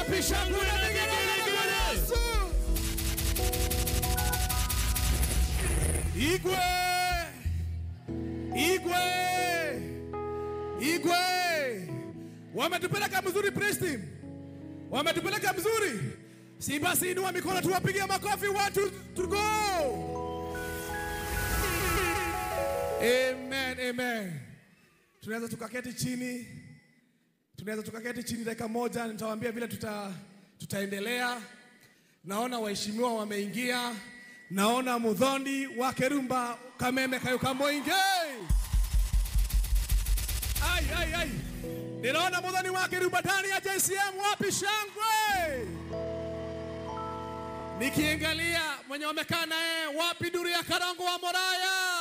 Wapi shangwe na vigelegele kwa Yesu? Igwe, Igwe, Igwe, wametupeleka mzuri praise team, wametupeleka mzuri. Si basi inua mikono tuwapigie makofi watu to go. Amen, amen. Tunaweza tukaketi chini, tunaweza tukaketi chini dakika moja, nitawaambia vile tuta, tutaendelea. Naona waheshimiwa wameingia, naona Mudhondi wa Kerumba Kameme Kayuka Moinge. Ai, ai, ai. Ninaona Mudhondi wa Kerumba ndani ya JCM, wapi shangwe? Nikiangalia mwenye wamekaa naye, wapi duru ya Karango wa Moraya?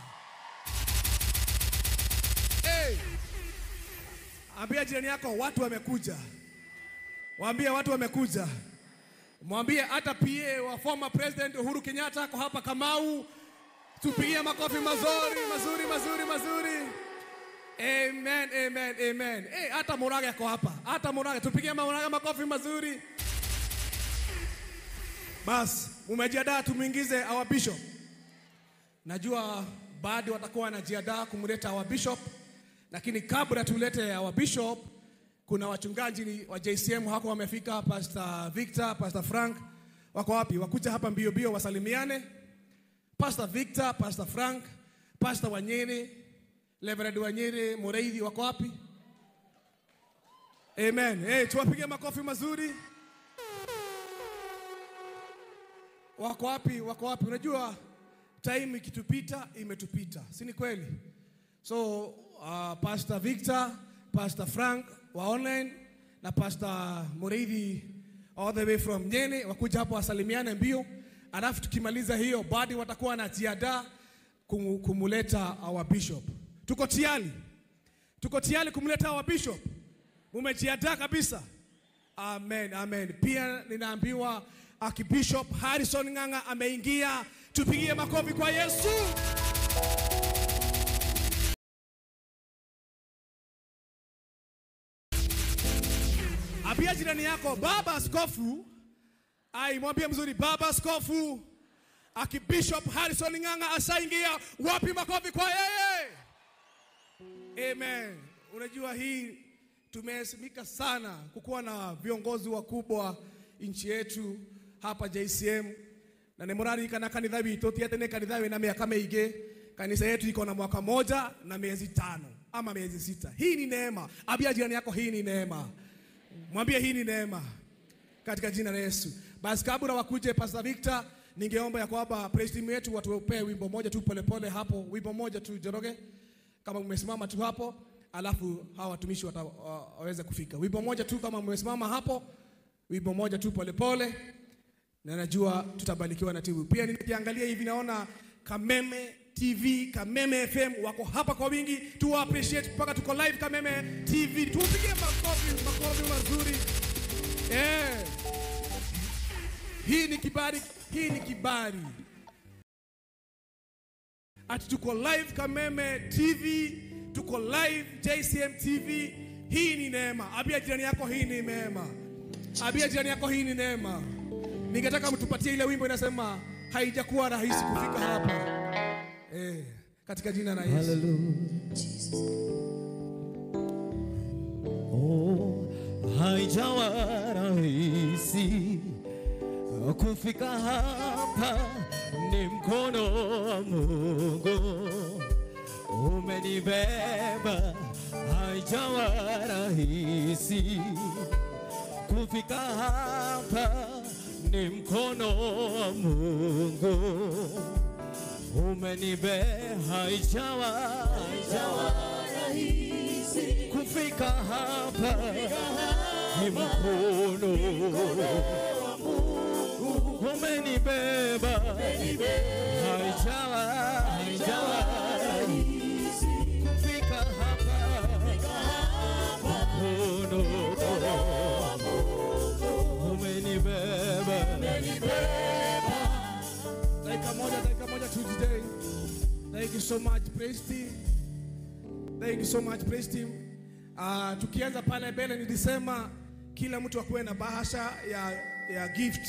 Hey. Ambia jirani yako watu wamekuja. Waambie watu wamekuja. Mwambie hata PA wa former president Uhuru Kenyatta ako hapa Kamau. Tupigie makofi mazuri, mazuri, mazuri, mazuri. Amen, amen, amen. Eh, hata Muraga ako hapa. Hata Muraga tupigie Muraga makofi mazuri. Bas, umejiandaa tumuingize our bishop. Najua bado watakuwa wanajiandaa kumleta our bishop, lakini kabla tulete our bishop, kuna wachungaji wa JCM hako wamefika, Pastor Victor, Pastor Frank wako wapi? Wakuja hapa mbio mbio wasalimiane. Pastor Victor, Pastor Frank, Pastor Wanyere, Reverend Wanyere, Mureithi wako wapi? Amen. Hey, tuwapige makofi mazuri. Wako wapi? Wako wapi? Unajua time ikitupita imetupita, si ni kweli? So uh, Pastor Victor, Pastor Frank wa online na Pastor Mureithi all the way from Nyene wakuja hapo wasalimiane mbio, alafu tukimaliza hiyo bado watakuwa wanajiandaa kum, kumuleta our bishop. Tuko tayari, tuko tayari kumleta our bishop. Mumejiandaa kabisa? Amen, amen. Pia ninaambiwa Archbishop Harrison Ng'ang'a ameingia. Tupigie makofi kwa Yesu. Ambia jirani yako baba askofu, ai mwambie mzuri baba askofu Archbishop Harrison Ng'ang'a asaingia. Wapi makofi kwa yeye? Amen. Unajua hii tumehesimika sana kukuwa na viongozi wakubwa nchi yetu hapa JCM na nemurari kana kanitha witũ ti atĩ nĩ kanitha wĩna mĩaka mĩingĩ kanisa yetu iko na mwaka moja na miezi tano ama miezi sita hii ni neema ambia jirani yako hii ni neema mwambie hii ni neema katika jina la Yesu basi kabla wakuje Pastor Victor ningeomba ya kwamba praise team yetu watupee wimbo moja tu polepole hapo wimbo moja tu Joroge kama mmesimama tu hapo alafu hawa watumishi wata- wa- waweze kufika wimbo moja tu kama mmesimama hapo wimbo moja tu polepole na najua tutabarikiwa na timu. Pia nikiangalia hivi naona Kameme TV, Kameme FM wako hapa kwa wingi, tu appreciate mpaka tuko live Kameme TV, tupigie makofi, makofi mazuri eh. Hii ni kibali, hii ni kibali ati tuko live Kameme TV, tuko live JCM TV. Hii ni neema. Ambia jirani yako hii ni neema. Ambia jirani yako hii ni neema. Ningetaka mtupatie ile wimbo inasema haijakuwa rahisi kufika hapa. Eh, katika jina la Yesu. Oh, haijawa rahisi kufika hapa, ni mkono wa Mungu umenibeba. Haijawa rahisi kufika hapa, ni mkono wa Mungu umenibe. Haijawa haijawa kufika hapa ni mkono umenibeba, haijawa haijawa kufika hapa mkono umenibeba. Dakika moja, dakika moja tu today. Thank you so much praise team. Thank you so much praise team. Uh, tukianza pale mbele nilisema kila mtu akuwe na bahasha ya, ya gift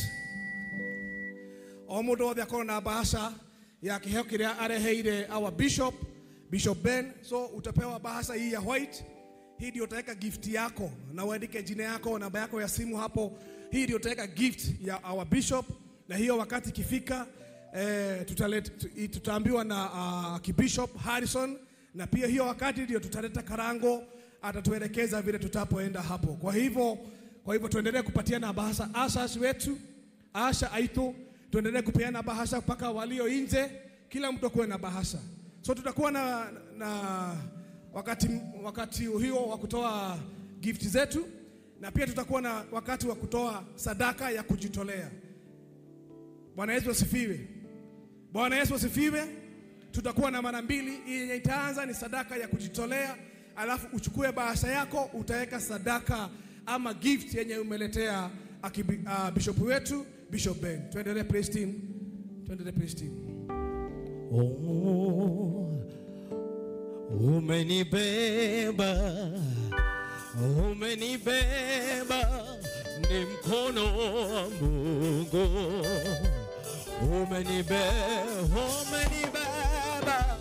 o mũndũ wothe akorwo na bahasha ya kĩheo kĩrĩa areheire our bishop bishop ben so utapewa bahasha hii ya white hii ndio utaweka gift yako na uandike jina yako namba yako ya simu hapo hii ndio utaweka gift ya our bishop na hiyo wakati ikifika eh, tutalet, tu- tutaambiwa na uh, kibishop harrison na pia hiyo wakati ndio tutaleta karango atatuelekeza vile tutapoenda hapo kwa hivyo kwa hivyo tuendelee kupatiana bahasha ashas wetu asha aito tuendelee kupeana bahasha mpaka walio nje kila mtu akuwe na bahasha so tutakuwa na, na wakati, wakati hiyo wa kutoa gift zetu na pia tutakuwa na wakati wa kutoa sadaka ya kujitolea bwana yesu asifiwe bwana yesu asifiwe tutakuwa na mara mbili yenye itaanza ni sadaka ya kujitolea alafu uchukue bahasha yako utaweka sadaka ama gift yenye umeletea akibi, uh, bishop wetu bishop ben tuendelee praise team tuendelee praise team Oh, umenibeba, umenibeba, ni mkono wa Mungu. Umenibeba, umenibeba,